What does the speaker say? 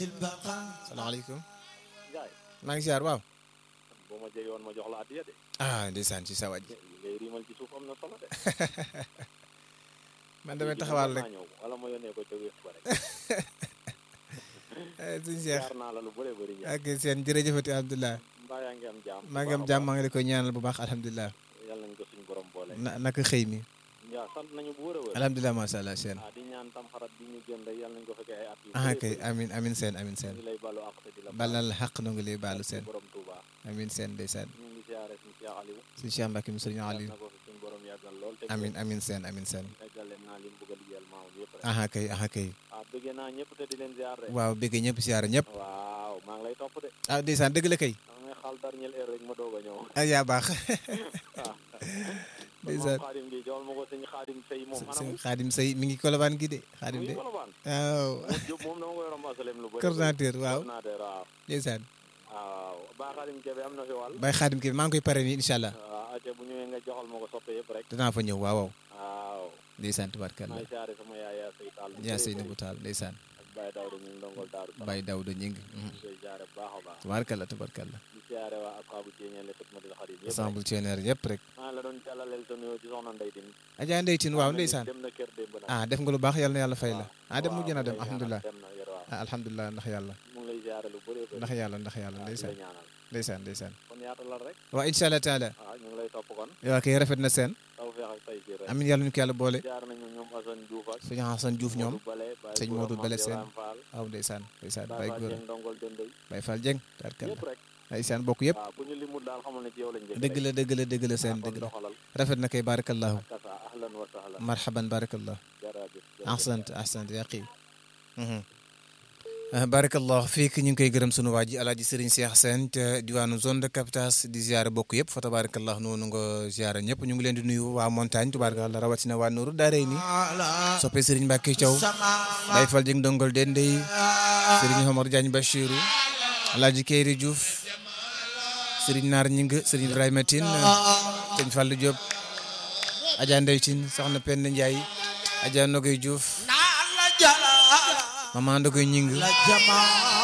salaamaaleykum Ndiaye maa ngi ziar waaw boo ma jege woon ma jox la addiya de ah ndeysaan ci sa waaj li ngay riimal ci suuf am na solo de man damay taxawaal rek naa ñëw wala ma yónnee ko ca wéef ba rek suñu Cheikh jaar naa la lu bëree bëri Ndiaye ak seen jërëjëfati alhamdulilah mbaa yaa ngi am jaam maa ngi am jàmm maa ngi la koy ñaanal bu baax alhamdulilah yàlla nañ ko suñu borom boole na naka xëy mi Ndiaye sant nañu bu wër a wër alhamdulilah macha allah seen ah di ñaan tam xarat bi ñu génn rek yàlla nañ ko fekkee ay at yu ah bëree kay bëri. amin amin seen amin seen ñu ngi lay balu àq te di la balal xaq nu ngi lay baalu seen borom Touba amin seen ndeysaan ñu ngi siyaare suñu Cheikh Aliou suñu Cheikh Mbacke mi sëriñ yàlla Aliou na ko fi suñu borom yàggal lool te amin amin seen amin seen eggale naa li mu bëgg a liggéeyal maamam yëpp rek ah kay ah kay ah bëggee naa ñëpp te di leen ziar rek waaw bëgg ñëpp siyaara ñëpp waaw maa ngi lay topp de ah ndeysaan dëgg la kay da ngay xaal dernière heure rek ma doog a ñëw ah yaa baax waaw ndeysaan moom xaadim gi joxal ma ko sëñ xaadim sëy moom sëñ anam xaadim say mi ngi kolobaan gi de xaadim muy de kolobaan waaw Jóob moom dama ko yoroon asalem lu bëri coordinateur waaw coordinateur waaw ndeysaan waaw ba xaadim kebe am na fi wàll bay xaadim ki maa ngi koy pare nii incha allah waaw aca bu ñëwee nga joxal ma ko soppe yëpp rek danaa fa ñëw waaw waaw waaw ndeysaan tubaarkalla maay siyaare sama yaay yaa sëy taal yaa sëy na bu taal ndeysaan ak Baye Dawda ñu ndongol daaru Salaam bay dawda ñing koy siyaare bu baax a baax tubaarkalla tubaarkalla di siyaare waa asxaabu ceeñeele xidmatil xadim yëpp rek ensemble ceeneer yëpp rek maa la doon jàllaleel sa nuyoo ci soxna Ndey Din Adja Ndeye Tine waaw ndeysaan dem na kër démb nag ah def nga lu baax yàlla na yàlla fay la waaw. ah dem mujj na waaw, dem mu ngi lay alhamdulilah ñaanal, dem na yor waaw ah alhamdulilah ndax yàlla mu ngi lay siyaare lu bëree bëri ndax yàlla ndax yàlla waaw di la ndeysaan ñaanal ndeysaan ndeysaan kon yaatalal rek waaw incha allah taala waaw ñu ngi lay topp kon waaw kay rafet na seen taw feex ak tay jii rek amin yàlla ñu ko yàlla boole jaar nañu ñoom Assane Diouf ak sëñ Hassan Diouf ñoom Modou Bale Baye sëñ Gora Modou Mame Bale Diop seen Ram Fall waaw ndeysaan ndeysaan Baye bay Fall góor Dieng ndongol dëndëy bay Fall Dieng taarkalla yëpp rek ndeysaan bokk yëpp waaw bu ñu limul daal xamal ne ci yow lañ njëkk dëgg la dëgg la dëgg la seen dëgg la doxalal rafet na kay barakallahu kasa ahlan wa sahlan marhaban barakallah jërëjëf ahsant ahsant yaqi barakallah fiik ñu ngi koy gërëm sunu waa ji alaaji sëriñ Cheikh Sène te diwaanu zone de captage di ziare bokk yëpp fa tabarakallah noonu nga ziare ñëpp ñu ngi leen di nuyu waa montagne tabarakallah rawatina waa Nuuru Daaray ni soppe sëriñ Mbacke Thiaw day fal jëng dongol dendey sëriñ Omar Diagne Bachirou alaaji Keyri Diouf sëriñ Naar Ñing sëriñ Ibrahima Tine sëriñ Fallou Diop Adja Ndeye Tine soxna Penda Ndiaye Adja Nogoy Diouf mama Ndogoy Ñing